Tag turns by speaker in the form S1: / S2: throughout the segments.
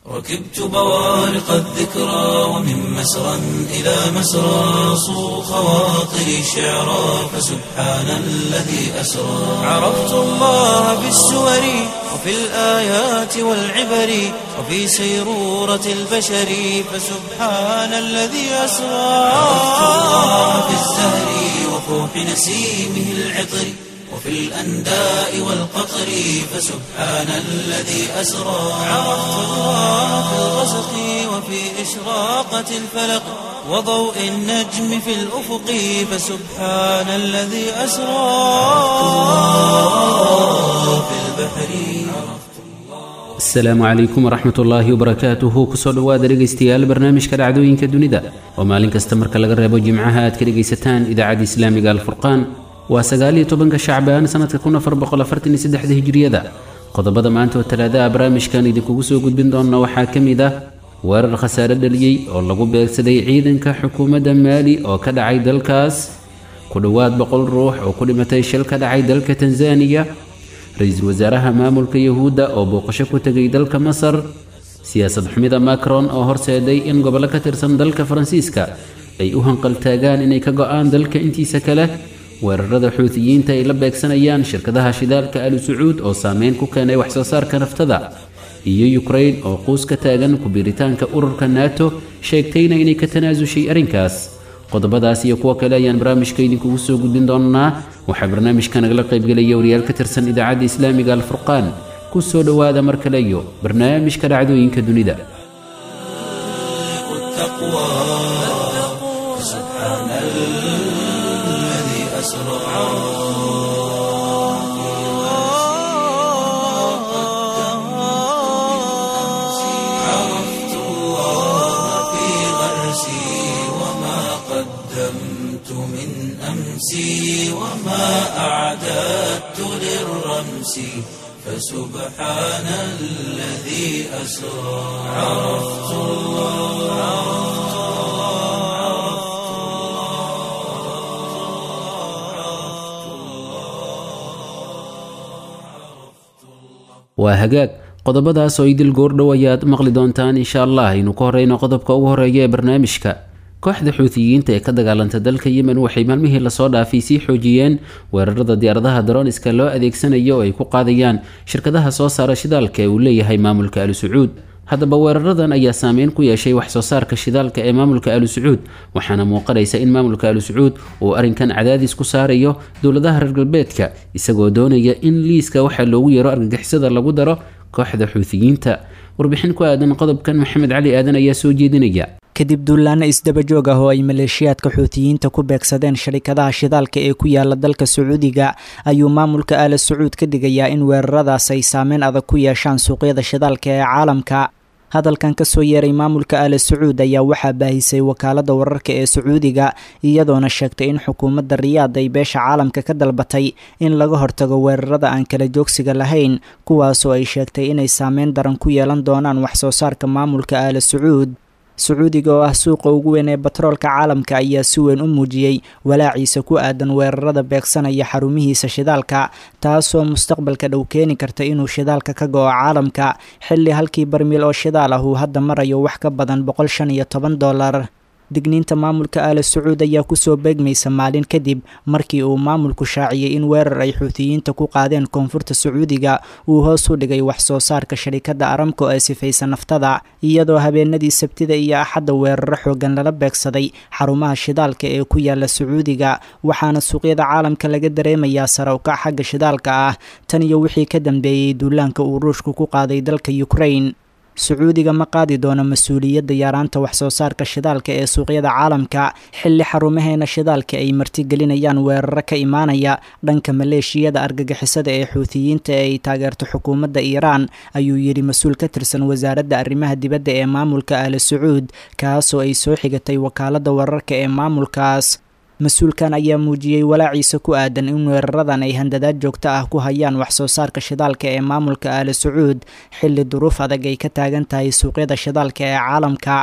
S1: ركبت بوارق الذكرى ومن مسرى إلى مسرى صو خواطري شعرا فسبحان الذي أسرى عرفت الله بالسور وفي الآيات والعبر وفي سيرورة البشر فسبحان الذي أسرى عرفت الله بالزهر وفوح نسيمه العطر وفي الأنداء والقطر فسبحان الذي أسرى عرفت الله في الغسق وفي إشراقة الفلق وضوء النجم في الأفق فسبحان الذي أسرى في البحر
S2: asalaamu calaykum waraxmat ullaahi wabarakaatuhu kusoo dhowaada dhegaystayaal barnaamijka dhacdooyinka dunida oo maalin kasta marka laga reebo jimcaha aad ka dhegaysataan idaacadda islaamiga alfurqaan waa sagaaliyo tobanka shacbaan sanadka kun afar boqol afartan iyo saddexda hijriyada qodobada maanta oo talaadaha barnaamijkan idinkugu soo gudbin doona waxaa ka mid ah weerar khasaare dhaliyey oo lagu beegsaday ciidanka xukuumadda maali oo ka dhacay dalkaas ku dhowaad boqol ruux oo ku dhimatay shil ka dhacay dalka tanzaniya ra-iisul wasaaraha maamulka yahuudda oo booqasho ku tegay dalka masar siyaasad xumida macron oo horseeday in gobollo ka tirsan dalka faransiiska ay u hanqaltaagaan inay ka go-aan dalka intiisa kale weerarada xuutiyiinta ay la beegsanayaan shirkadaha shidaalka ali sacuud oo saameyn ku keenay waxsoo saarka naftada iyo yukrain oo quus ka taagan ku-biiritaanka ururka nato sheegtayna inay ka tanaasushay arrinkaas qodobadaas iyo kuwo kale ayaan barnaamijka idinkugu soo gudbin doonaa waxaa barnaamijka nagala qaybgelaya wariyaal ka tirsan idaacadda islaamiga alfurqaan ku soo dhowaada mar kale iyo barnaamijka dhacdooyinka dunida
S1: عرفت الله في غرسي وما قدمت من أمسي وما أعددت للرمس فسبحان الذي أسرى عرفت الله
S2: waa hagaag qodobadaas oo idil goordhow ayaad maqli doontaan insha allah aynu ka horeyno qodobka ugu horeeya ee barnaamijka kooxda xuutiyiinta ee ka dagaalanta dalka yemen waxay maalmihii lasoo dhaafay sii xoojiyeen weerarada diyaaradaha daroniska loo adeegsanayo oo ay ku qaadayaan shirkadaha soo saara shidaalka ee uu leeyahay maamulka ali sacuud haddaba weeraradan ayaa saameyn ku yeeshay wax soo saarka shidaalka ee maamulka ali sacuud waxaana muuqanaysa in maamulka ali sacuud uu arrinkan cadaadis ku saarayo dowladaha reer galbeedka isagoo doonaya in liiska waxaa loogu yeero argagixisada lagu daro kooxda xuutiyiinta warbixin ku aadan qodobkan maxamed cali aadan ayaa soo jeedinaya
S3: kadib duulaano isdaba joog ah oo ay maleeshiyaadka xuutiyiinta ku beegsadeen sharikadaha shidaalka ee ku yaala dalka sacuudiga ayuu maamulka aala sacuud ka digayaa in weeraradaas ay saameyn adag ku yeeshaan suuqyada shidaalka ee caalamka hadalkan kasoo yeeray maamulka aala sacuud ayaa waxaa baahisay wakaalada wararka ee sacuudiga iyadoona sheegtay in xukuumadda riyaad ay beesha caalamka ka dalbatay in laga hortago weerarada aan kala joogsiga lahayn kuwaasoo ay sheegtay inay saameyn daran ku yeelan doonaan waxsoo saarka maamulka aala sacuud sacuudiga oo ah suuqa ugu weyn ee batroolka caalamka ayaa si weyn u muujiyey walaaciisa ku aadan weerarada beegsanaya xarumihiisa shidaalka taasoo mustaqbalka dhow keeni karta inuu shidaalka ka go-o caalamka xilli halkii barmiil oo shidaal ah uu hadda marayo wax ka badan boqol shan iyo toban dollar digniinta maamulka aala sacuud ayaa kusoo beegmaysa maalin kadib markii uu maamulku shaaciyey in weerar ay xuutiyiinta ku qaadeen koonfurta sacuudiga uu hoos u dhigay wax soo saarka sharikadda aramco ee sifaysa naftada iyadoo habeenadii sabtida iyo axadda weeraro xoogan lala beegsaday xarumaha shidaalka ee ku yaala sacuudiga waxaana suuqyada caalamka laga dareemayaa sare ukac xagga shidaalka ah tan iyo wixii ka dambeeyey duulaanka uu ruushku ku qaaday dalka ukrain sacuudiga ma qaadi doono mas-uuliyadda yaaraanta waxsoo saarka shidaalka ee suuqyada caalamka xilli xarumaheena shidaalka ay martigelinayaan weeraro ka imaanaya dhanka maleeshiyada argagixisada ee xuutiyiinta ee ay taageerto xukuumadda iiraan ayuu yidhi mas-uul ka tirsan wasaaradda arrimaha dibadda ee maamulka aala sacuud kaasoo ay soo xigatay wakaaladda wararka ee maamulkaas mas-uulkan ayaa muujiyey walaaciisa ku aadan in weeraradan ay handadaad joogto ah ku hayaan waxsoo saarka shidaalka ee maamulka aala sacuud xilli duruuf adag ay ka taagan tahay suuqyada shidaalka ee caalamka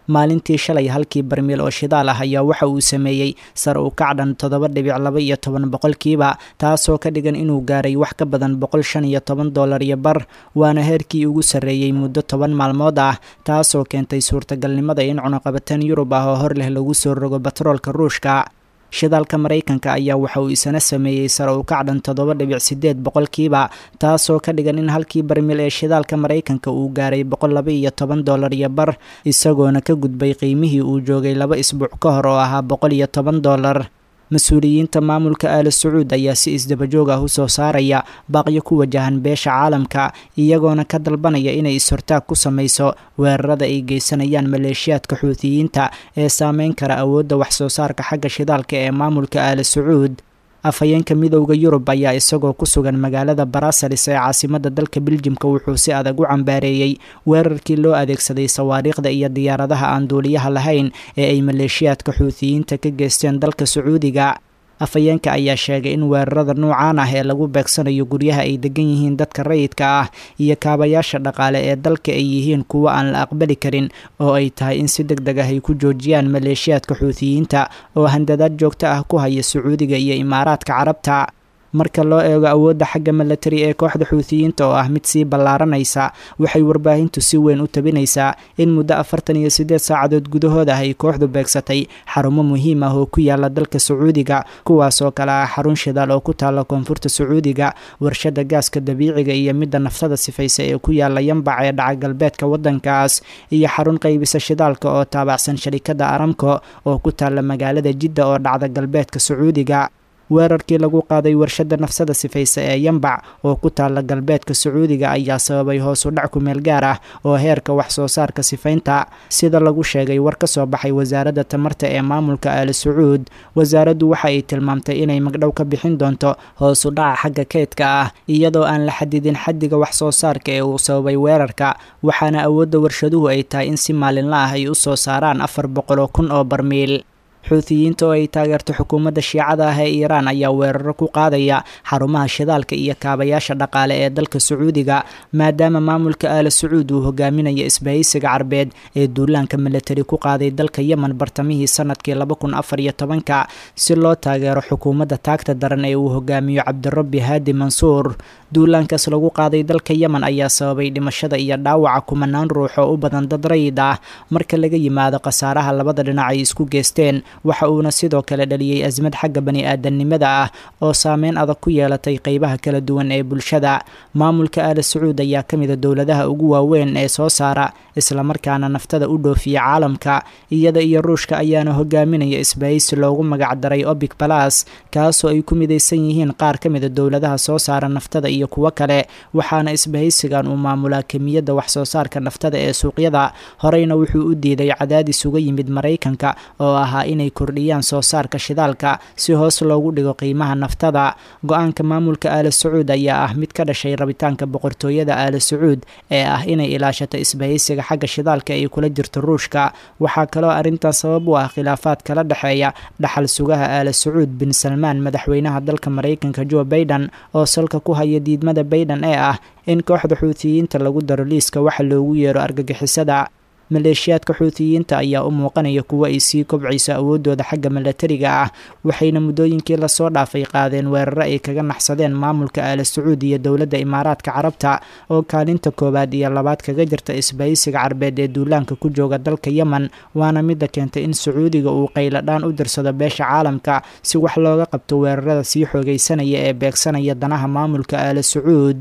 S3: maalintii shalay halkii barmiil oo shidaal ah ayaa waxa uu sameeyey sar u kacdhan toddoba dhibic laba iyo toban boqolkiiba taasoo ka dhigan inuu gaaray wax ka badan boqol shan iyo toban dollar iyo bar waana heerkii ugu sarreeyey muddo toban maalmood ah taasoo keentay suurtagalnimada in cunaqabateen yurub ah oo hor leh lagu soo rogo batroolka ruushka shidaalka maraykanka ayaa waxa uu isana sameeyey sare u kacdhan toddoba dhibic sideed boqolkiiba taasoo ka dhigan in halkii barmil ee shidaalka maraykanka uu gaaray boqol laba iyo toban dollar iyo bar isagoona ka gudbay qiimihii uu joogay laba isbuuc ka hor oo ahaa boqol iyo toban dollar mas-uuliyiinta maamulka aala sacuud ayaa si isdabajoog ah u soo saaraya baaqyo ku wajahan beesha caalamka iyagoona ka dalbanaya inay is-hortaag ku samayso weerarada ay geysanayaan maleeshiyaadka xuutiyiinta ee saameyn kara awoodda wax soo saarka xagga shidaalka ee maamulka aala sacuud afhayeenka midowda yurub ayaa isagoo ku sugan magaalada barasalis ee caasimada dalka biljimka wuxuu si adag u cambaareeyey weerarkii loo adeegsaday sawaariikhda iyo diyaaradaha aan duuliyaha lahayn ee ay maleeshiyaadka xuutiyiinta ka geysteen dalka sacuudiga afhayeenka ayaa sheegay in weerarada noocaan ah ee lagu beegsanayo guryaha ay degan yihiin dadka rayidka ah iyo kaabayaasha dhaqaale ee dalka ay yihiin kuwo aan la aqbali karin oo ay tahay in si deg deg ah ay ku joojiyaan maleeshiyaadka xuutiyiinta oo handadaad joogto ah ku haya sacuudiga iyo imaaraadka carabta marka loo eego awoodda xagga milatari ee kooxda xuutiyiinta oo ah mid sii ballaaranaysa waxay warbaahintu si weyn u tabinaysaa in muddo afartan iyo siddeed saacadood gudahood ah ay kooxdu beegsatay xarumo muhiim ah oo ku yaala dalka sacuudiga kuwaas oo kale ah xarun shidaal oo ku taalla koonfurta sacuudiga warshada gaaska dabiiciga iyo midda naftada sifaysa ee ku yaala yambac ee dhaca galbeedka waddankaas iyo xarun qaybisa shidaalka oo taabacsan sharikadda aramco oo ku taalla magaalada jidda oo dhacda galbeedka sacuudiga weerarkii lagu qaaday warshada nafsada sifaysa ee yambac oo ku taalla galbeedka sacuudiga ayaa sababay hoos u dhac kumeel gaar ah oo heerka wax soo saarka sifaynta sida lagu sheegay war ka soo baxay wasaaradda tamarta ee maamulka aali sacuud wasaaraddu waxa ay tilmaamtay inay magdhow ka bixin doonto hoos u dhaca xagga keydka ah iyadoo aan la xadidin xaddiga wax soo saarka ee uu sababay weerarka waxaana awoodda warshaduhu ay tahay in si maalinla ah ay u soo saaraan afar boqoloo kun oo barmiil xuutiyiinta oo ay taageerto xukuumadda shiicada ah ee iiraan ayaa weeraro ku qaadaya xarumaha shidaalka iyo kaabayaasha dhaqaale ee dalka sacuudiga maadaama maamulka aala sacuud uu hogaaminayo isbahaysiga carbeed ee duulaanka milatari ku qaaday dalka yemen bartamihii sanadkii laba kun afar iyo tobanka si loo taageero xukuumadda taagta daran ee uu hogaamiyo cabdirabbi haadi mansuur duulaankaas lagu qaaday dalka yemen ayaa sababay dhimashada iyo dhaawaca kumanaan ruux oo u badan dad rayid ah marka laga yimaado khasaaraha labada dhinac ay isku geysteen waxa uuna sidoo kale dhaliyey asmad xagga bani aadamnimada ah oo saameyn adag ku yeelatay qeybaha kala duwan ee bulshada maamulka aala sacuud ayaa ka mida dowladaha ugu waaweyn ee soo saara islamarkaana naftada u dhoofiya caalamka iyada iyo ruushka ayaana hogaaminaya isbahaysi loogu magacdaray obic balas kaasoo ay ku midaysan yihiin qaar ka mida dowladaha soo saara naftada iyo kuwo kale waxaana isbahaysigan uu maamulaa kemiyadda wax soo saarka naftada ee suuqyada horeyna wuxuu u diiday cadaadis uga yimid maraykanka oo ahaa inay kordhiyaan soo saarka shidaalka si hoos loogu dhigo qiimaha naftada go-aanka maamulka aala sacuud ayaa ah mid ka dhashay rabitaanka boqortooyada aala sacuud ee ah inay ilaashato isbahaysiga xagga shidaalka ay kula jirto ruushka waxaa kaloo arrintan sabab u ah khilaafaad kala dhexeeya dhaxal sugaha aala sacuud bin salmaan madaxweynaha dalka maraykanka jo baiden oo salka ku haya diidmada baiden ee ah in kooxda xuutiyiinta lagu daro liiska waxa loogu yeero argagixisada maleeshiyaadka xuutiyiinta ayaa u muuqanaya kuwo ay sii kobcayso awooddooda xagga milatariga ah waxayna muddooyinkii lasoo dhaafay qaadeen weeraro ay kaga naxsadeen maamulka aala sacuud iyo dowladda imaaraadka carabta oo kaalinta koowaad iyo labaad kaga jirta isbahaysiga carbeed ee duulaanka ku jooga dalka yemen waana midda keentay in sacuudiga uu qayladhaan u dirsado beesha caalamka si wax looga qabto weerarada sii xoogaysanaya ee beegsanaya danaha maamulka aala sacuud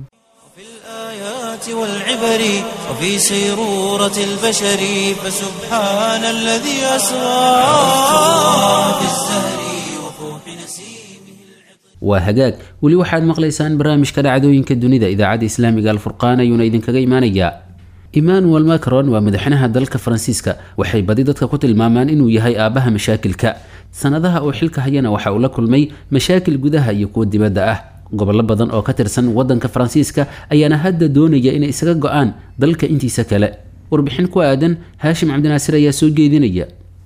S1: والعبر وفي سيرورة البشر فسبحان الذي أسرى في الزهر وفوح نسيمه
S2: waa hagaag weli waxaad maqlaysaan barnaamijka dhacdooyinka dunida idaacadda islaamiga alfurqaan ayuuna idinkaga imaanayaa emmanuel macron waa madaxweynaha dalka faransiiska waxay badi dadka ku tilmaamaan inuu yahay aabbaha mashaakilka sanadaha oo xilka hayana waxa uu la kulmay mashaakil gudaha iyo kuwa dibadda ah gobollo badan oo ka tirsan waddanka faransiiska ayaana hadda doonaya inay isaga go-aan dalka intiisa kale warbixin ku aadan haashim cabdinaasir ayaa soo jeedinaya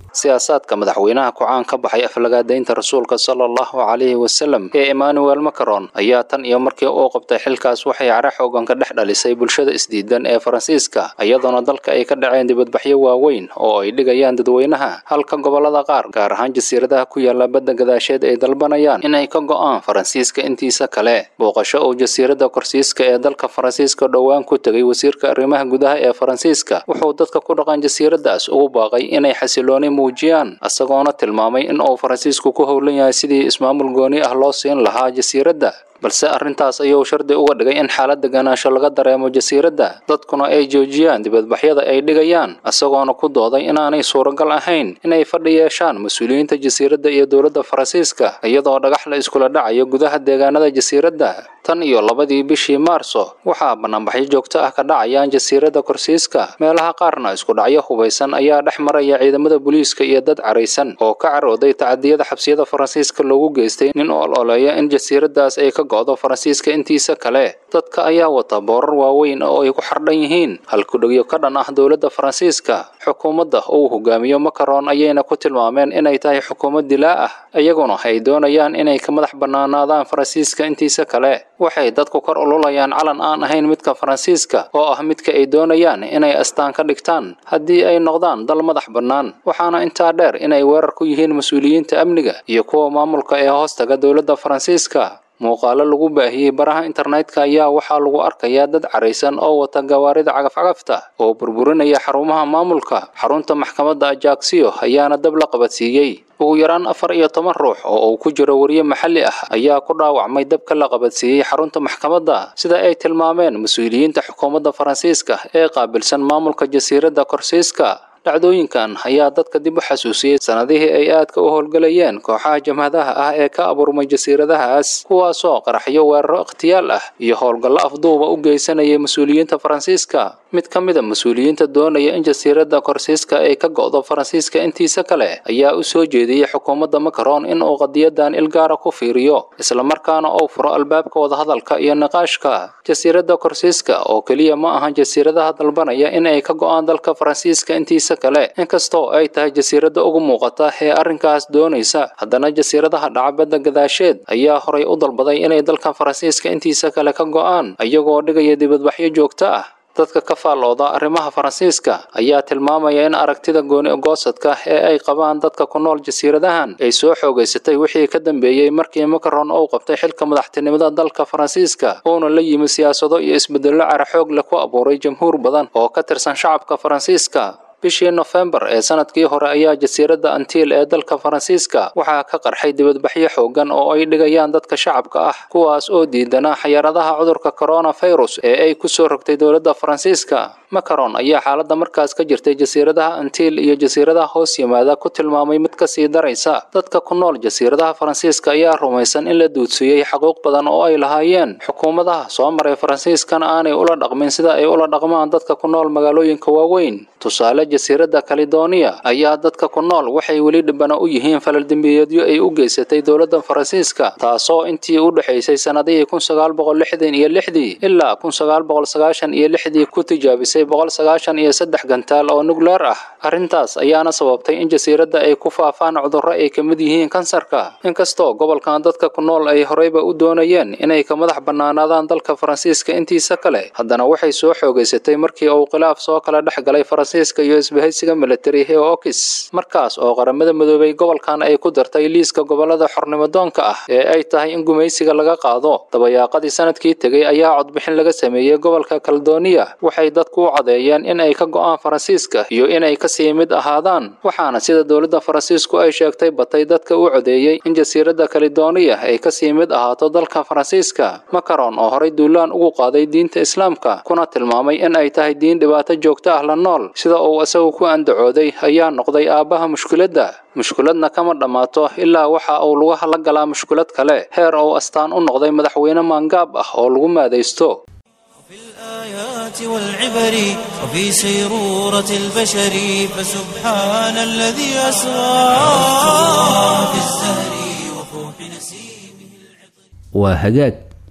S4: siyaasaadka madaxweynaha ku-caan ka baxay aflagaadaynta rasuulka sala allahu calayhi wasalam ee emmanuel macron ayaa tan iyo markii uu qabtay xilkaas waxay cara xoogan ka dhex dhalisay bulshada isdiidan ee faransiiska iyadoona dalka ay ka dhaceen dibadbaxyo waaweyn oo ay dhigayaan dadweynaha halka gobolada qaar gaar ahaan jasiiradaha ku yaala badda gadaasheed ay dalbanayaan inay ka go'aan faransiiska intiisa kale booqasho uu jasiiradda korsiiska ee dalka faransiiska dhowaan ku tegay wasiirka arrimaha gudaha ee faransiiska wuxuu dadka ku dhaqan jasiiradaas ugu baaqay inay xasilooni muujiyaan isagoona tilmaamay in uu faransiisku ku howlan yahay sidii ismaamul gooni ah loo siin lahaa jasiiradda balse arrintaas ayuu shardi uga dhigay in xaalad deganaansho laga dareemo jasiiradda dadkuna ay joojiyaan dibadbaxyada ay dhigayaan isagoona ku dooday inaanay suuragal ahayn inay fadhi yeeshaan mas-uuliyiinta jasiiradda iyo dowladda faransiiska iyadoo dhagax la iskula dhacayo gudaha deegaanada jasiiradda tan iyo labadii bishii maarso waxaa banaanbaxyo joogto ah ka dhacayaan jasiiradda korsiiska meelaha qaarna isku dhacyo hubaysan ayaa dhex maraya ciidamada booliiska iyo dad caraysan oo ka carooday tacadiyada xabsiyada faransiiska loogu geystay nin ol oleeya in jasiiraddaas ay ka go'do faransiiska intiisa kale dadka ayaa wata boorar waaweyn oo ay ku xardhan yihiin halkudhegyo ka dhan ah dowladda faransiiska xukuumadda uu hogaamiyo macron ayayna ku tilmaameen inay tahay xukuumad dilaa ah iyaguna ay doonayaan inay ka madax bannaanaadaan faransiiska intiisa kale waxay dadku kor ululayaan calan aan ahayn midka faransiiska oo ah midka ay doonayaan inay astaan ka dhigtaan haddii ay noqdaan dal madax bannaan waxaana intaa dheer inay weerar ku yihiin mas-uuliyiinta amniga iyo kuwa maamulka ee hoostaga dowladda faransiiska muuqaalo lagu baahiyey baraha internetka ayaa waxaa lagu arkayaa dad caraysan oo wata gawaarida cagafcagafta oo burburinaya xarumaha maamulka xarunta maxkamadda ajaksiyo ayaana dab la qabadsiiyey ugu yaraan afar iyo toban ruux oo uu ku jiro wariye maxalli ah ayaa ku dhaawacmay dabka la qabadsiiyey xarunta maxkamadda sida ay tilmaameen mas-uuliyiinta xukuumadda faransiiska ee qaabilsan maamulka jasiiradda korsiiska dhacdooyinkan ayaa dadka dib u xasuusiyey sanadihii ay aadka u howlgelayeen kooxaha jamhadaha ah ee ka abuurmay jasiiradahaas kuwaasoo qaraxyo weeraro ikhtiyaal ah iyo howlgallo afduuba u geysanayay mas-uuliyiinta faransiiska mid ka mida mas-uuliyiinta doonaya in jasiiradda korsiiska ay ka go'do faransiiska intiisa kale ayaa u soo jeediyey xukuumadda macron in uu qadiyadan ilgaara ku fiiriyo islamarkaana uu furo albaabka wadahadalka iyo niqaashka jasiiradda korsiiska oo keliya ma ahan jasiiradaha dalbanaya in ay ka go'aan dalka faransiiska intiisa kale inkastoo ay tahay jasiiradda ugu muuqata ee arrinkaas doonaysa haddana jasiiradaha dhacbadda gadaasheed ayaa horay u dalbaday inay dalka faransiiska intiisa kale ka go'aan iyagoo dhigaya dibadbaxyo joogto ah dadka ka faallooda arrimaha faransiiska ayaa tilmaamaya in aragtida gooni ogoosadka ee ay qabaan dadka ku nool jasiiradahan ay soo xoogaysatay wixii ka dambeeyey markii macron uu qabtay xilka madaxtinimada dalka faransiiska uuna la yimi siyaasado iyo isbedello cara xoog leh ku abuuray jamhuur badan oo ka tirsan shacabka faransiiska bishii nofembar ee sanadkii hore ayaa jasiiradda antiil ee dalka faransiiska waxaa ka qarxay dibadbaxyo xoogan oo ay dhigayaan dadka shacabka ah kuwaas oo diidanaa xayaradaha cudurka coronavirus ee ay ku soo rogtay dowladda faransiiska macron ayaa xaaladda markaas ka jirtay jasiiradaha antiil iyo jasiiradaha hoos yimaada ku tilmaamay mid ka sii daraysa dadka ku nool jasiiradaha faransiiska ayaa rumaysan in la duudsiiyey xaquuq badan oo ay lahaayeen xukuumadaha soo maray faransiiskana aanay ula dhaqmin sida ay ula dhaqmaan dadka ku nool magaalooyinka waaweyn tusaale jasiiradda kalidonia ayaa dadka ku nool waxay weli dhibana u yihiin falaldembiyeedyo ay u geysatay dowladda faransiiska taasoo intii u dhexaysay sannadihii kun sagaal boqol lixdan iyo lixdii ilaa kun sagaal boqol sagaashan iyo lixdii ku tijaabisay boqol sagaashan iyo saddex gantaal oo nukleer ah arrintaas ayaana sababtay in jasiiradda ay ku faafaan cudurro ay ka mid yihiin kansarka inkastoo gobolkan dadka ku nool ay horeyba u doonayeen inay ka madax bannaanaadaan dalka faransiiska intiisa kale haddana waxay soo xoogaysatay markii uu khilaaf soo kala dhex galay faransiiska iyo isbahaysiga militari ee okis markaas oo qaramada midoobay gobolkan ay ku dartay liiska gobolada xornimodoonka ah ee ay tahay in gumaysiga laga qaado dabayaaqadii sanadkii tegey ayaa codbixin laga sameeyey gobolka kaldonia waxay dadku u cadeeyeen in ay ka go'aan faransiiska iyo inay kasii mid ahaadaan waxaana sida dowladda faransiisku ay sheegtay batay dadka u codeeyey in jasiiradda kalidonia ay kasii mid ahaato dalka faransiiska macron oo horay duulaan ugu qaaday diinta islaamka kuna tilmaamay in ay tahay diin dhibaato joogto ah la nool sida uu isagu ku andacooday ayaa noqday aabbaha mushkiladda mushkiladna kama dhammaato ilaa waxa uu lugaha la galaa mushkilad kale heer uu astaan u noqday madaxweyne maangaab ah oo lagu maadaysto
S1: في الآيات والعبر وفي سيرورة البشر فسبحان الذي أسرى في الزهر وفوح نسيمه
S2: waa hagaag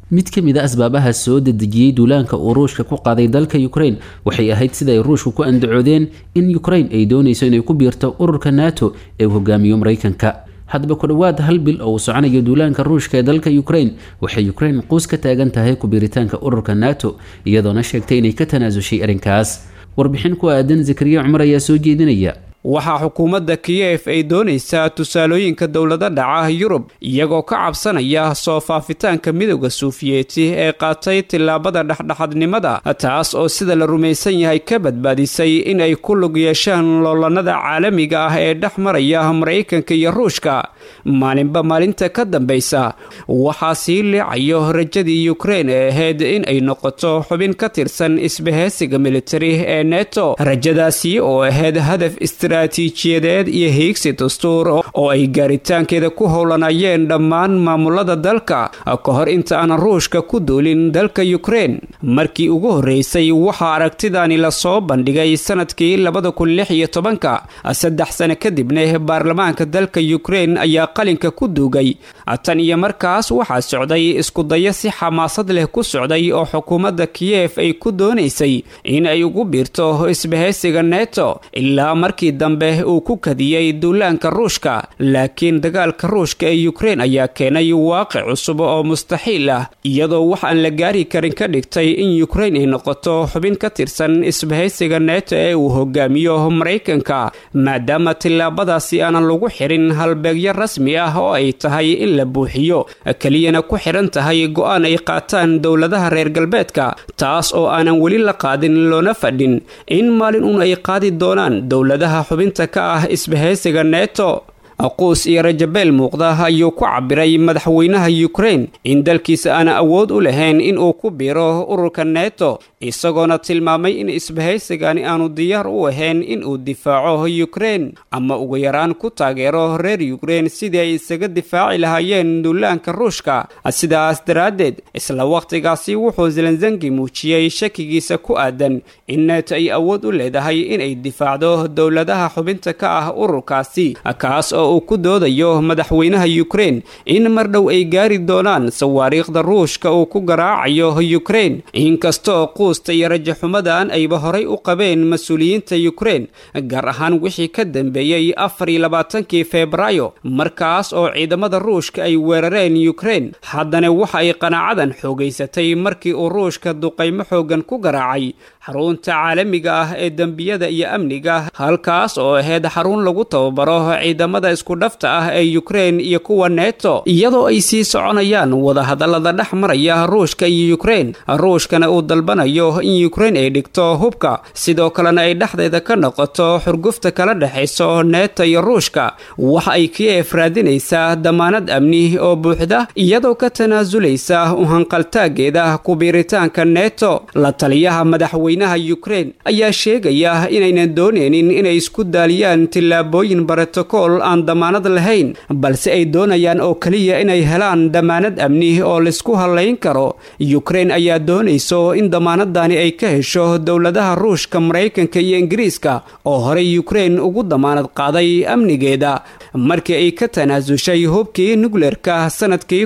S2: mid ka mid a asbaabaha soo dedejiyey duulaanka uu ruushka ku qaaday dalka ukrain waxay ahayd sida ay ruushku ku andacoodeen in ukrain ay doonayso inay ku biirto ururka nato ee uu hogaamiyo maraykanka haddaba ku dhowaad hal bil oo uu soconayo duulaanka ruushka ee dalka ukrain waxay ukrain quus ka taagan tahay ku-biiritaanka ururka nato iyadoona sheegtay inay ka tanaasushay arrinkaas warbixin ku aadan zakariya cumar ayaa soo jeedinaya
S5: waxaa xukuumadda kiyef ay doonaysaa tusaalooyinka dowlado dhaca yurub iyagoo ka cabsanaya soo faafitaanka midowda suufiyeeti ee qaatay tillaabada dhexdhexadnimada taas oo sida la rumaysan yahay ka badbaadisay in ay ku lug yeeshaan loolanada caalamiga ah ee dhex maraya maraykanka iyo ruushka maalinba maalinta ka dambaysa waxaa sii liicayo rajadii ukrein ee ahayd in ay noqoto xubin ka tirsan isbahaysiga militari ee neto rajadaasi oo ahayd hadaf istaraatiijiyadeed iyo hiigsi dastuur oo ay gaaritaankeeda ku howlanayeen dhammaan maamulada dalka ka hor inta aan ruushka ku duulin dalka ukrein markii ugu horreysay waxaa aragtidani lasoo bandhigay sanadkii labada kun lix iyo tobanka saddex sano kadibna baarlamaanka dalka ukrein ayaa qalinka ku duugay tan iyo markaas waxaa socday iskudayo si xamaasad leh ku socday oo xukuumadda kiyef ay ku doonaysay in ay ugu biirto isbahaysiga neto ilaa markii dambe uu ku kadiyey duulaanka ruushka laakiin dagaalka ruushka ee ukrein ayaa keenay waaqic cusub oo mustaxiil ah iyadoo wax aan la gaari karin ka dhigtay in ukrein ay noqoto xubin ka tirsan isbahaysiga neto ee uu hogaamiyo maraykanka maadaama tillaabadaasi aanan lagu xirin halbeegyo rasmi ah oo ay tahay in la buuxiyo keliyana ku xiran tahay go-aan ay qaataan dowladaha reer galbeedka taas oo aanan weli la qaadin loona fadhin in maalin uun ay qaadi doonaan dowladaha xubinta ka ah isbahaysiga neto aquus iyo rajabeel muuqda ayuu ku cabiray madaxweynaha ukrein in dalkiisa aana awood u lahayn in uu ku biiro ururka neto isagoona tilmaamay in isbahaysigani aanu diyaar u ahayn in uu difaaco ukrein ama ugu yaraan ku taageero reer ukrein sidii ay isaga difaaci lahaayeen duulaanka ruushka sidaas daraaddeed isla wakhtigaasi wuxuu zelenzengi muujiyey shakigiisa ku aadan in neto ay awood u leedahay inay difaacdo dowladaha xubinta ka ah ururkaasi kaas oo uu ku doodayo madaxweynaha ukrein in mar dhow ay gaari doonaan sawaariikhda ruushka uu ku garaacayo ukrein inkastoo quusta iyo rajaxumadan ayba horay u qabeen mas-uuliyiinta ukrein gaar ahaan wixii ka dambeeyey afar iyo labaatankii febraayo markaas oo ciidamada ruushka ay weerareen ukrein haddana waxa ay qanaacadan xoogaysatay markii uu ruushka duqaymo xoogan ku garaacay xarunta caalamiga ah ee dembiyada iyo amniga halkaas oo ahayd xarun lagu tababaro ciidamada iskudhafta ah ee ukrein iyo kuwa neto iyadoo ay sii soconayaan wadahadallada dhex maraya ruushka iyo ukrein ruushkana uu dalbanayo in ukrein ay dhigto hubka sidoo kalena ay dhexdeeda ka noqoto xurgufta kala dhexayso neto iyo ruushka waxa ay kiyef raadinaysaa damaanad amni oo buuxda iyadoo ka tanaasulaysa uhanqaltaageeda kubiiritaanka neto la taliyaha madaxweynaha ukrein ayaa sheegaya inaynan dooneynin inay isku daaliyaan tillaabooyin brotokool aan damaanad lahayn balse ay doonayaan oo keliya inay helaan damaanad amni oo laysku hallayn karo ukrein ayaa doonayso in damaanadani ay ka hesho dowladaha ruushka maraykanka iyo ingiriiska oo horey ukrein ugu damaanad qaaday amnigeeda markii ay ka tanaasushay hubkii nukleerka sanadkii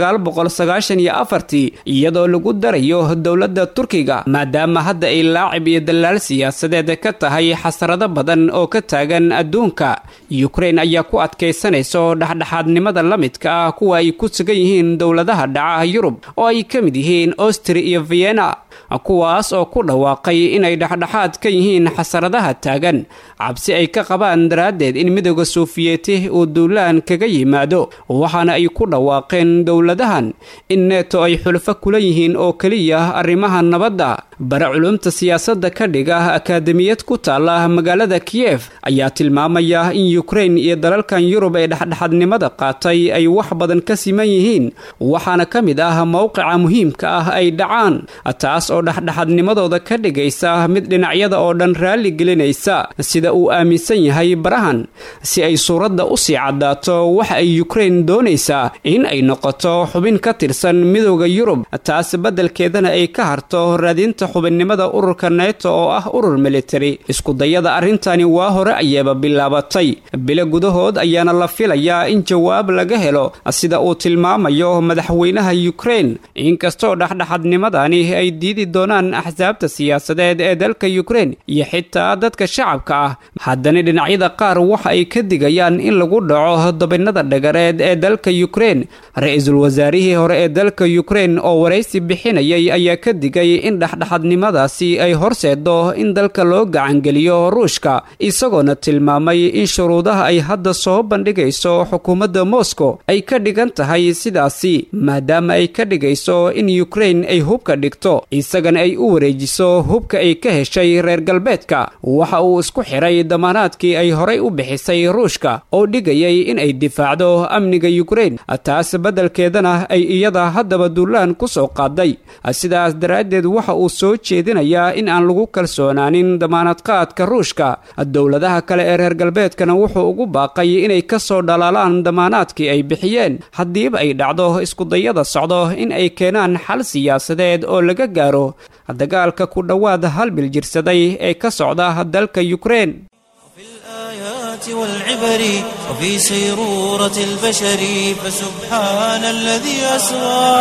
S5: ii iyadoo lagu darayo dowladda turkiga maadaama hadda ay laacib iyo dalaal siyaasadeed ka tahay xasarado badan oo ka taagan adduunka ukrein ayaa ku adkaysanayso dhexdhexaadnimada la midka ah kuwa ay ku sugan yihiin dowladaha dhaca yurub oo ay ka mid yihiin ostri iyo vienna kuwaas oo ku dhawaaqay inay dhexdhexaad ka yihiin xasaradaha taagan cabsi ay ka qabaan daraaddeed in midooda suufiyeeti uu duulaan kaga yimaado waxaana ay ku dhawaaqeen dowladahan in neto ay xulfo kula yihiin oo keliya arrimaha nabadda bare culumta siyaasadda ka dhiga akaademiyad ku taala magaalada kiyef ayaa tilmaamaya in ukrein iyo dalalkan yurub ee dhexdhexadnimada qaatay ay wax badan ka siman yihiin waxaana ka mid ah mowqica muhiimka ah ay dhacaan taas oo dhexdhexadnimadooda ka dhigaysa mid dhinacyada oo dhan raalli gelinaysa sida uu aaminsan yahay barahan si ay suuradda u sii caddaato waxa ay ukrein doonaysaa in ay noqoto xubin ka tirsan midooda yurub taas beddelkeedana ay ka harto raadinta haysta xubinnimada ururka neto oo ah urur militari iskudayada arrintani waa hore ayaaba bilaabatay bilo gudahood ayaana la filayaa in jawaab laga helo sida uu tilmaamayo madaxweynaha yukrain inkastoo dhexdhexadnimadani ay diidi doonaan axsaabta siyaasadeed ee dalka yukrain iyo xitaa dadka shacabka ah haddana dhinacyada qaar waxa ay ka digayaan in lagu dhaco dabinnada dhagareed ee dalka yukrain ra-iisul wasaarihii hore ee dalka yukrain oo waraysi bixinayay ayaa ka digay in dhexdhexadnimadaasi ay horseedo in dalka loo gacangeliyo ruushka isagoona tilmaamay in shuruudaha ay hadda soo bandhigayso xukuumadda moscow ay ka dhigan tahay sidaasi maadaama ay ka dhigayso in yukrain ay hubka dhigto isagana ay u wareejiso hubka ay ka heshay reer galbeedka waxa uu isku xiray damaanaadkii ay horay u bixisay ruushka oo dhigayay in ay difaacdo amniga yukrain taas beddelkeedana ay iyada haddaba duulaan ku soo qaaday sidaas daraaddeed waxa uu soo jeedinayaa in aan lagu kalsoonaanin damaanadqaadka ruushka dowladaha kale ee reer galbeedkana wuxuu ugu baaqay inay ka soo dhalaalaan damaanaadkii ay bixiyeen haddiiba ay dhacdo iskudayada socdo in ay keenaan xal siyaasadeed oo laga gaaro dagaalka ku dhowaad hal bil jirsaday ee ka socda dalka yukrain
S1: والعبر وفي سيرورة البشر فسبحان الذي أسرى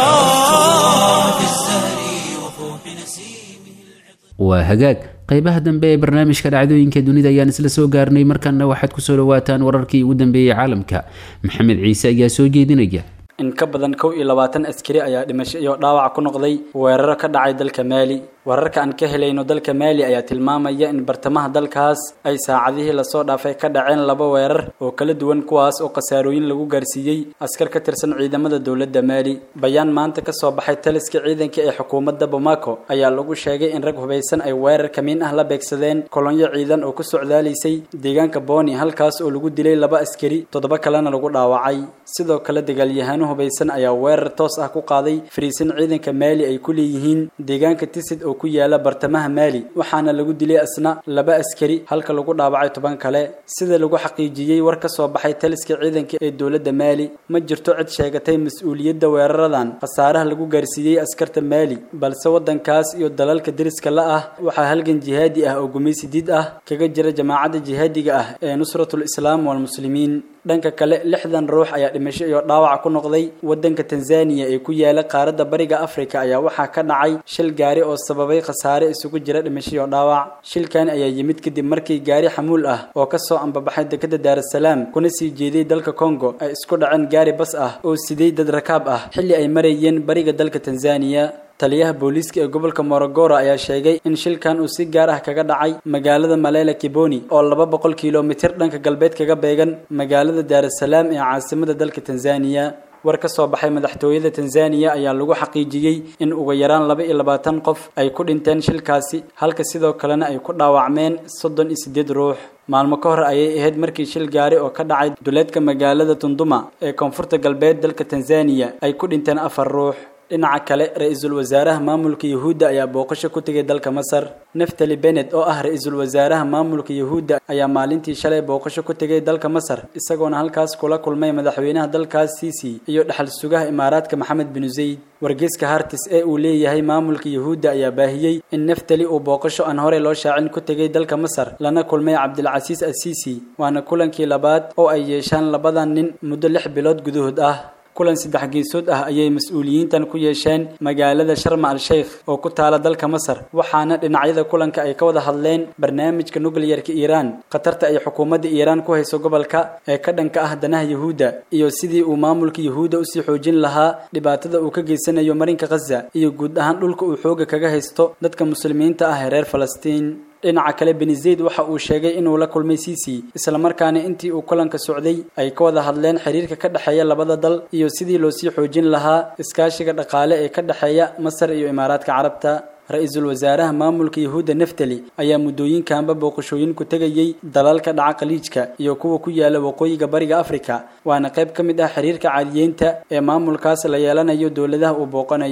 S1: في الزهر وفوح نسيمه
S2: waa hagaag qaybaha dambe ee barnaamijka dhacdooyinka dunida ayaan isla soo gaarnay markaana waxaad kusoo dhawaataan wararkii ugu dambeeyey caalamka maxamed ciise ayaa soo jeedinaya
S6: in ka badan kow iyo labaatan askari ayaa dhimasho iyo dhaawac ku noqday weeraro ka dhacay dalka maali wararka aan ka helayno dalka maali ayaa tilmaamaya in bartamaha dalkaas ay saacadihii lasoo dhaafay ka dhaceen laba weerar oo kala duwan kuwaas oo khasaarooyin lagu gaarsiiyey askar ka tirsan ciidamada dowladda maali bayaan maanta ka soo baxay taliska ciidanka ee xukuumadda bamako ayaa lagu sheegay in rag hubaysan ay weerar kamiin ah la beegsadeen kolonyo ciidan oo ku socdaalaysay deegaanka boni halkaas oo lagu dilay laba askari toddoba kalena lagu dhaawacay sidoo kale dagaalyahaano hubaysan ayaa weerar toos ah ku qaaday fariisin ciidanka maali ay ku leeyihiin deegaanka tisid oo ku yaala bartamaha maali waxaana lagu dilay asna laba askari halka lagu dhaawacay toban kale sida lagu xaqiijiyey war ka soo baxay taliska ciidanka ee dowladda maali ma jirto cid sheegatay mas-uuliyadda weeraradan khasaaraha lagu gaarsiiyey askarta maali balse waddankaas iyo dalalka deriska la ah waxaa halgan jihaadi ah oo gumaysi diid ah kaga jira jamaacadda jihaadiga ah ee nusratul islaam walmuslimiin dhanka kale lixdan ruux ayaa dhimasho iyo dhaawac ku noqday waddanka tanzaniya ee ku yaala qaaradda bariga afrika ayaa waxaa ka dhacay shil gaari oo sababay khasaare isugu jira dhimasho iyo dhaawac shilkan ayaa yimid kadib markii gaari xamuul ah oo kasoo ambabaxay dekada daarasalaam kuna sii jeeday dalka congo ay isku dhaceen gaari bas ah oo siday dad rakaab ah xilli ay marayeen bariga dalka tanzaniya taliyaha booliiska ee gobolka morogoro ayaa sheegay in shilkan uu si gaar ah kaga dhacay magaalada malela kiboni oo laba boqol kilomitir dhanka galbeed kaga beegan magaalada daarasalaam ee caasimada dalka tanzaniya war ka soo baxay madaxtooyada tanzaniya ayaa lagu xaqiijiyey in ugu yaraan laba iyo labaatan qof ay ku dhinteen shilkaasi halka sidoo kalena ay ku dhaawacmeen soddon iyo siddeed ruux maalmo ka hor ayay ahayd markii shil gaari oo ka dhacay duleedka magaalada tunduma ee koonfurta galbeed dalka tanzaniya ay ku dhinteen afar ruux dhinaca kale ra-iisul wasaaraha maamulka yuhuudda ayaa booqasho ku tegay dalka masar neftali benet oo ah ra-iisul wasaaraha maamulka yuhuudda ayaa maalintii shalay booqasho ku tegay dalka masar isagoona halkaas kula kulmay madaxweynaha dalkaas siisi iyo dhaxal sugaha imaaraadka maxamed binu zayd wargeyska hartis ee uu leeyahay maamulka yuhuudda ayaa baahiyey in neftali uu booqasho aan horey loo shaacin ku tegay dalka masar lana kulmay cabdilcasiis asiisi waana kulankii labaad oo ay yeeshaan labadan nin muddo lix bilood gudahood ah kulan saddex geesood ah ayay mas-uuliyiintan ku yeesheen magaalada sharma al sheikh oo ku taala dalka masar waxaana dhinacyada kulanka ay ka wada hadleen barnaamijka nukliyarka iiraan khatarta ay xukuumadda iiraan ku hayso gobolka ee ka dhanka ah danaha yuhuudda iyo sidii uu maamulka yuhuudda usii xoojin lahaa dhibaatada uu ka geysanayo marinka khaza iyo guud ahaan dhulka uu xooga kaga haysto dadka muslimiinta ah ee reer falastiin dhinaca kale beni zayd waxa uu sheegay inuu la kulmay cici islamarkaana intii uu kulanka socday ay ka wada hadleen xiriirka ka dhexeeya labada dal iyo sidii loo sii xoojin lahaa iskaashiga dhaqaale ee ka dhexeeya masar iyo imaaraadka carabta ra-iisul wasaaraha maamulka yuhuudda neftali ayaa muddooyinkanba booqashooyin ku tegayey dalalka dhaca khaliijka iyo kuwa ku yaala waqooyiga bariga afrika waana qayb ka mid ah xiriirka caadiyeynta ee maamulkaas la yeelanayo dowladaha uu booqanayo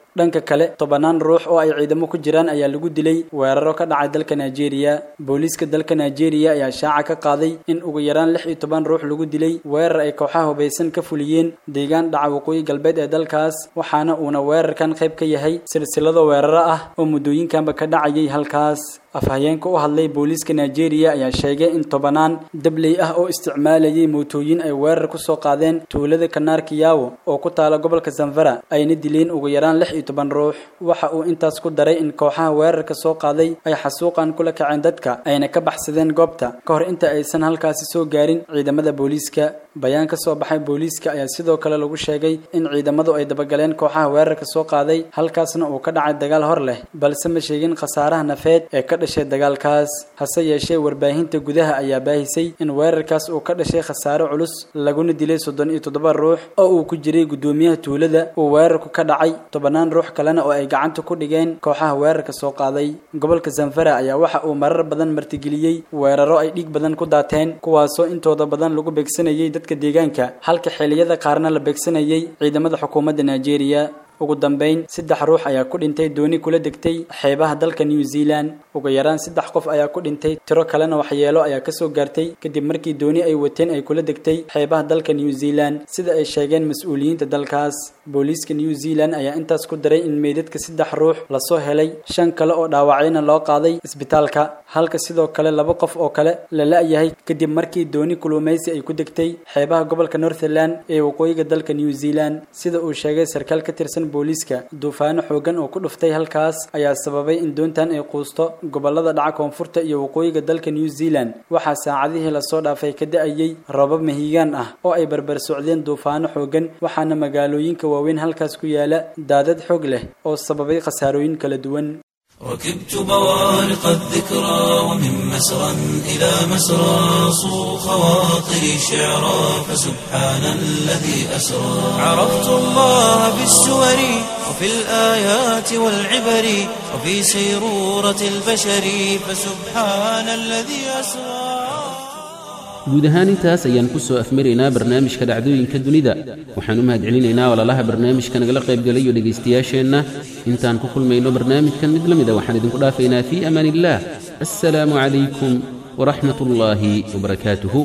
S6: dhanka kale tobanaan ruux oo ay ciidamo ku jiraan ayaa lagu dilay weeraro ka dhacay dalka nigeria booliiska dalka nigeria ayaa shaaca ka qaaday in ugu yaraan lix iyo toban ruux lagu dilay weerar ay kooxaha hubaysan ka fuliyeen deegaan dhaca waqooyi galbeed ee dalkaas waxaana uuna weerarkan qayb ka yahay silsilado weeraro ah oo muddooyinkanba ka dhacayay halkaas afhayeenka u hadlay booliiska nigeria ayaa sheegay in tobanaan dabley ah oo isticmaalayay mootooyin ay weerar ku soo qaadeen tuulada kanaar kiyawo oo ku taala gobolka sanfara ayna dileen ugu yaraan lix iyo toban ruux waxa uu intaas ku daray in kooxaha weerarka soo qaaday ay xasuuqan kula kaceen dadka ayna ka baxsadeen goobta ka hor inta aysan halkaasi soo gaarin ciidamada booliiska bayaan ka soo baxay booliiska ayaa sidoo kale lagu sheegay in ciidamadu ay dabagaleen kooxaha weerarka soo qaaday halkaasna uu ka dhacay dagaal hor leh balse ma sheegin khasaaraha nafeed ee ka dhashay dagaalkaas hase yeeshee warbaahinta gudaha ayaa baahisay in weerarkaas uu ka dhashay khasaare culus laguna dilay soddon iyo toddoba ruux oo uu ku jiray guddoomiyaha tuulada uu weerarku ka dhacay tobanaan ruux kalena oo ay gacanta ku dhigeen kooxaha weerarka soo qaaday gobolka sanfara ayaa waxa uu marar badan martigeliyey weeraro ay dhiig badan ku daateen kuwaasoo intooda badan lagu beegsanayay dadka deegaanka halka xilliyada qaarna la beegsanayay ciidamada xukuumadda nigeria ugu dambeyn saddex ruux ayaa ku dhintay dooni kula degtay xeebaha dalka new zealand ugu yaraan saddex qof ayaa ku dhintay tiro kalena waxyeelo ayaa kasoo gaartay kadib markii dooni ay wateen ay kula degtay xeebaha dalka new zealand sida ay sheegeen mas-uuliyiinta dalkaas booliiska new zealand ayaa intaas ku daray in meydadka saddex ruux lasoo helay shan kale oo dhaawacayna loo qaaday isbitaalka halka sidoo kale laba qof oo kale la la-yahay kadib markii dooni kulumaysi ay ku degtay xeebaha gobolka northland ee waqooyiga dalka new zealand sida uu sheegay sarkaal ka tirsan booliiska duufaano xoogan oo ku dhuftay halkaas ayaa sababay in doontan ay quusto gobolada dhaca koonfurta iyo waqooyiga dalka new zealand waxaa saacadihii lasoo dhaafay ka da-ayay roobab mahiigaan ah oo ay barbar socdeen duufaano xoogan waxaana magaalooyinka waaweyn halkaas ku yaala daadad xoog leh oo sababay khasaarooyin kala duwan
S1: ركبت بوارق الذكرى ومن مسرى إلى مسرى صو خواطري شعرا فسبحان الذي أسرى عرفت الله في السور وفي الآيات والعبر وفي سيرورة البشر فسبحان الذي أسرى
S2: guud ahaan intaas ayaan ku soo afmaraynaa barnaamijka dhacdooyinka dunida waxaan u mahadcelinaynaa walaalaha barnaamijka nagala qaybgalayo dhegaystayaasheenna intaan ku kulmayno barnaamijkan mid la mida waxaan idinku dhaafaynaa fii amaan illaah assalaamu calaykum waraxmat ullaahi wabarakaatuhu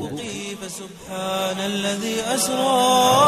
S1: فسبحان الذي أسرى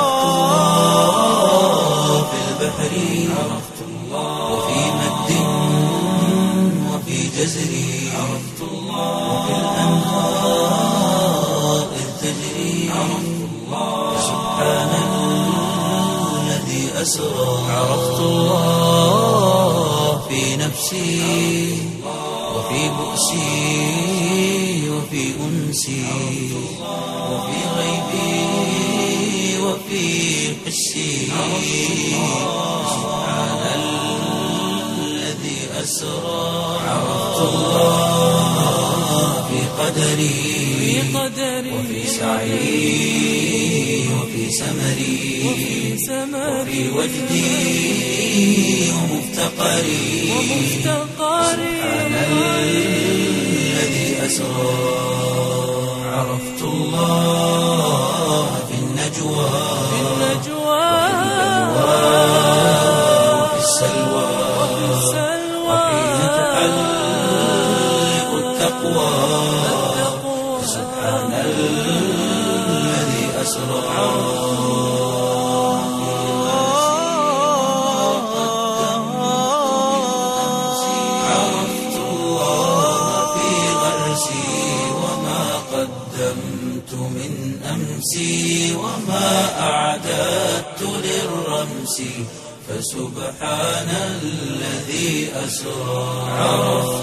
S1: في البحر عرفت الله وفي مد وفي جزر عرفت الله وفي الأنهار إذ تجري عرفت الله سبحان الذي أسرى عرفت الله في نفسي وفي بؤسي وفي أنسي وفي غيبي وفي حسي سبحان الذي أسرى عرفت الله في قدري وفي سعي وفي سمري وفي وجدي ومفتقري سبحان الذي أسرى عرفت الله في النجوى وفي السلوى وحين تحلق التقوى سبحان الذي أسرى عرفت الله في غرسي وما قدمت من أمسي وما أعددت للرمس فسبحان الذي أسرى عرفت